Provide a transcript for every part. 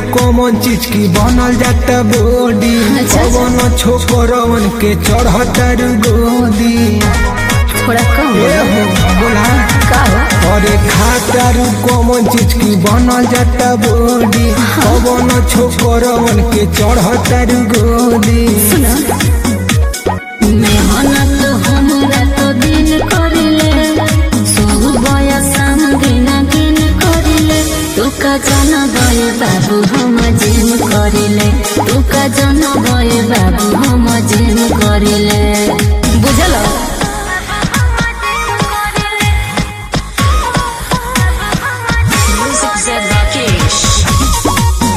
कौन चीज की बनल जाता बॉडी अच्छा, अच्छा। कौन छोकरवन के चढ़तर गोदी थोड़ा कम ए बोलो। हो बोला का हो अरे खातर कौन चीज की बनल जाता बॉडी कौन छोकरवन के चढ़तर गोदी सुनो मेहनत हमरा तो दिन करिले सुबह शाम दिन दिन करिले तू का जन गए बाबू हम जिम करिले तू का जन गए बाबू हम जिम करिले बुझल Music said Rakesh.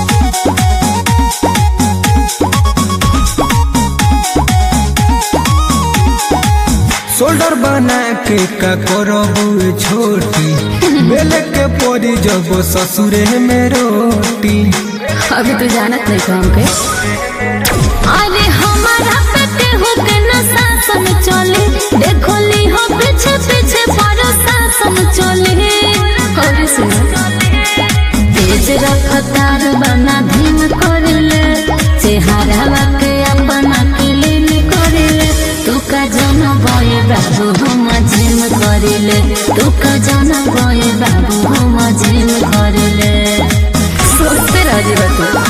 शोल्डर बना के का करबू छोटी बेल के पड़ी जब ससुरे में रोटी अभी तू जानत नहीं को हमके अरे हमारा पेटे हो के न शासन चले देखो ली हो पीछे पीछे पर शासन चले और सुनो तेज रफ्तार बना धीम कर ले चेहरा के अपना क्लीन कर ले तू का जन गए बाबू हम जिम कर ले तू का जन गए बाबू हम जिम कर ले सोचते रह जी तू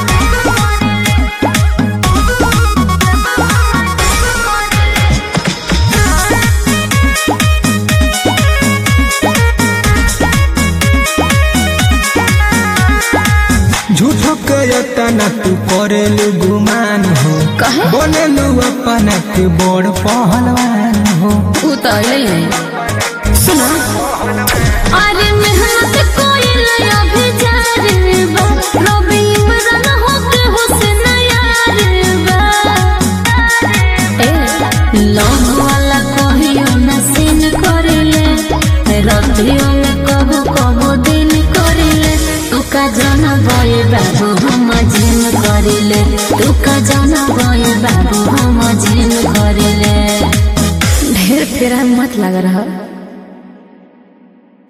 झूठो के तना तू करेलू गुमान हो कहे? बनेलू अपना के बड़ पहलवान हो ऊ तो अइले ही सुना अरे मेहनत कोई लया भी जा रे बा रवि इमरान हो के हुस्न यार बा ए लव वाला कहियो न सीन करेले रतियों में कबो कबो दिन करेले तू का जाना बये बाबू हम जिम करेले तू का जाना बये बाबू हम जिम करेले ढेर फेरा मत लग रहा